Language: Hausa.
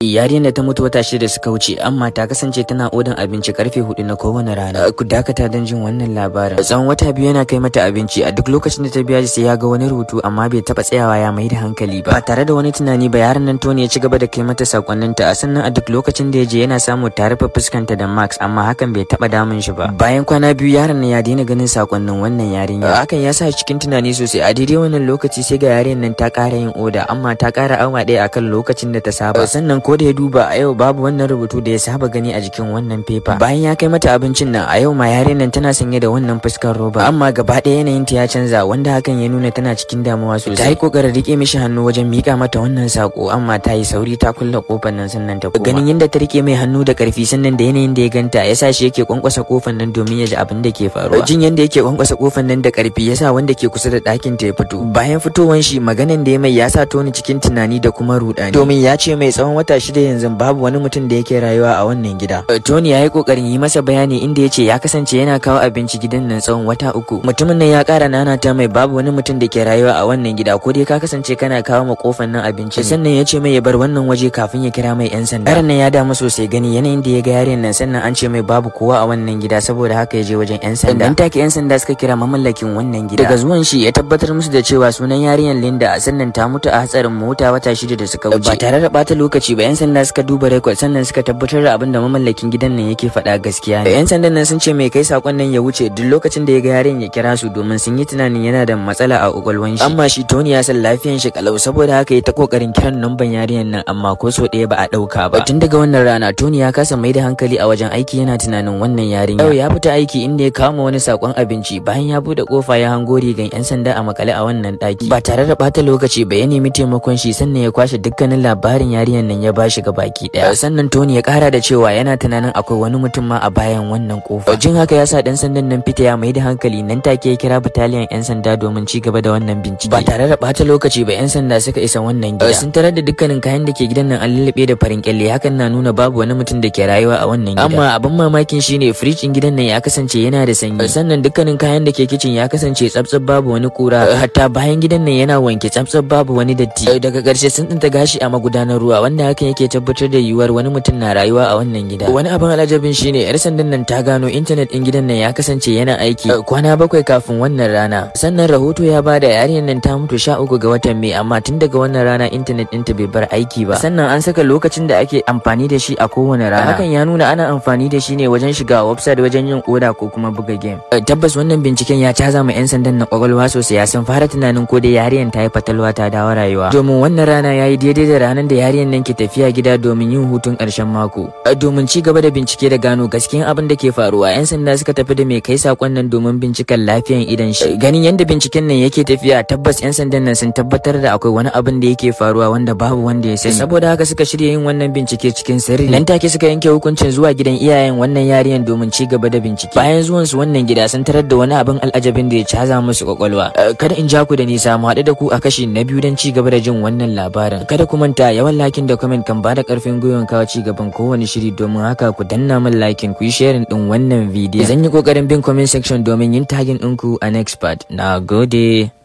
Yarinyar da ta mutu wata shida da suka wuce amma ta kasance tana odan abinci karfe hudu na kowane rana. Ku dakata don jin wannan labarin. Tsawon wata biyu yana kai mata abinci a duk lokacin da ta biya sai ya ga wani rubutu amma bai taba tsayawa ya mai da hankali ba. Ba tare da wani tunani ba yaron nan Tony ya ci gaba da kai mata sakonninta a sannan a duk lokacin da ya je yana samu ta rufe fuskanta da Max amma hakan bai taba damun shi ba. Bayan kwana biyu yaron nan ya daina ganin sakonnin wannan yarinya. Hakan ya sa shi cikin tunani sosai a daidai wannan lokaci sai ga yarinyar nan ta ƙara yin oda amma ta ƙara awa ɗaya akan lokacin da ta saba. Sannan ko da ya duba a yau babu wannan rubutu da ya saba gani a jikin wannan fefa. Bayan ya kai mata abincin nan a yau ma yarinyar nan tana sanye da wannan fuskar roba amma gaba ɗaya yanayin ta ya canza wanda hakan ya nuna tana cikin damuwa sosai. Ta yi kokarin rike mishi hannu wajen mika mata wannan sako amma ta yi sauri ta kulle kofar nan sannan ta koma. Ganin yadda ta rike mai hannu da karfi sannan da yanayin da ya ganta ya sa shi yake kwankwasa kofar nan domin ya ji abin da ke faruwa. Jin yadda yake kwankwasa kofar nan da karfi ya sa wanda ke kusa da ɗakin ta ya fito. Bayan fitowan shi maganan da ya mai ya sa Tony cikin tunani da kuma rudani. Domin ya ce mai tsawon wata shida yanzu babu wani mutum da yake rayuwa a wannan gida. Tony ya yi kokarin yi masa bayani inda ya ce ya kasance yana kawo abinci gidan nan tsawon wata uku. Mutumin nan ya kara nanata mai babu wani mutum da ke rayuwa a wannan gida ko dai ka kasance kana kawo ma kofar nan abinci. Sannan ya ce mai ya bar wannan waje kafin ya kira mai yan sanda. Yaron nan ya damu sosai gani yanayin da ya ga yaren nan sannan an ce mai babu kowa a wannan gida saboda haka ya je wajen yan sanda. Dan take yan sanda suka kira mamallakin wannan gida. Daga zuwan shi ya tabbatar musu da cewa sunan yarinyar Linda sannan ta mutu a hatsarin mota wata shida da suka wuce. Ba tare da bata lokaci ba yan sanda suka duba rekod sannan suka tabbatar da abin da mamallakin gidan nan yake faɗa gaskiya ne. Yan sandan nan sun ce mai kai sakon nan ya wuce duk lokacin da ya ga yaren ya kira su domin sun yi tunanin yana da matsala a kwakwalwan shi. Amma shi Tony ya san lafiyan shi kalau saboda haka ya ta kokarin kiran namban yarinyar nan amma ko so ɗaya ba a ɗauka ba. Tun daga wannan rana Tony ya kasa mai da hankali a wajen aiki yana tunanin wannan yarinya. Yau ya fita aiki inda ya kama wani sakon abinci bayan ya bude kofa ya hango rigan yan sanda a makale a wannan ɗaki. Ba tare da bata lokaci ba ya nemi taimakon shi sannan ya kwashe dukkanin labarin yarinyar nan ya bashi ga baki ɗaya. Sannan Tony ya kara da cewa yana tunanin akwai wani mutum ma a bayan wannan kofa. Jin haka ya sa dan sandan nan fita ya mai da hankali nan take ya kira bataliyan yan sanda domin ci gaba da wannan bincike. Ba tare da bata lokaci ba yan sanda suka isa wannan gida. Sun tarar da dukkanin kayan da ke gidan nan an lullube da farin kyalle hakan na nuna babu wani mutum da ke rayuwa a wannan gida. Amma abin mamakin shine fridge din gidan nan ya kasance yana da sanyi. Sannan dukkanin kayan da ke kicin ya kasance tsabtsab babu wani kura. Hatta bayan gidan nan yana wanke tsabtsab babu wani datti. Daga ƙarshe sun tsinta gashi a magudanar ruwa wanda hakan yake tabbatar da yiwuwar wani mutum na rayuwa a wannan gida. Wani abin alajabin shine yar sandan nan ta gano intanet din gidan nan ya kasance yana aiki kwana bakwai kafin wannan rana. Sannan rahoto ya bada yarinyar nan ta mutu sha uku ga watan Mai amma tun daga wannan rana intanet ɗinta bai bar aiki ba. Sannan an saka lokacin da ake amfani da shi a kowane rana. Hakan ya nuna ana amfani da shi ne wajen shiga website wajen yin oda ko kuma buga game. Tabbas wannan binciken ya caza ma 'yan sandan na kwakwalwa sosai ya san fara tunanin ko dai yarinyar ta yi fatalwa ta dawo rayuwa. Domin wannan rana ya yi daidai da ranar da yarinyar nan ke tafiya gida domin yin hutun ƙarshen mako. Domin ci gaba da bincike da gano gaskiyan abin da ke faruwa 'yan sanda suka tafi da mai kai sakon nan domin binciken lafiyan idan shi. Ganin yadda binciken nan yake tafiya tabbas 'yan sandan nan sun tabbatar da akwai wani abin da yake faruwa wanda babu wanda ya sani. Saboda haka suka shirya yin wannan bincike cikin sirri. Nan take suka yanke hukuncin zuwa gidan iyayen wannan yarinyar domin ci gaba da bincike. Bayan zuwan su wannan gida sun tarar da wani abin al'ajabin da ya caza musu kwakwalwa. Kada in ja ku da nisa mu haɗu da ku a kashi na biyu don ci gaba da jin wannan labarin. Kada ku manta yawan lakin da comment kan bada karfin gwiwan kawo ci gaban kowane shiri domin haka ku danna min lakin ku yi sharing din wannan bidiyon. Zan yi kokarin bin comment section domin yin tagin ɗinku a next part. Na gode.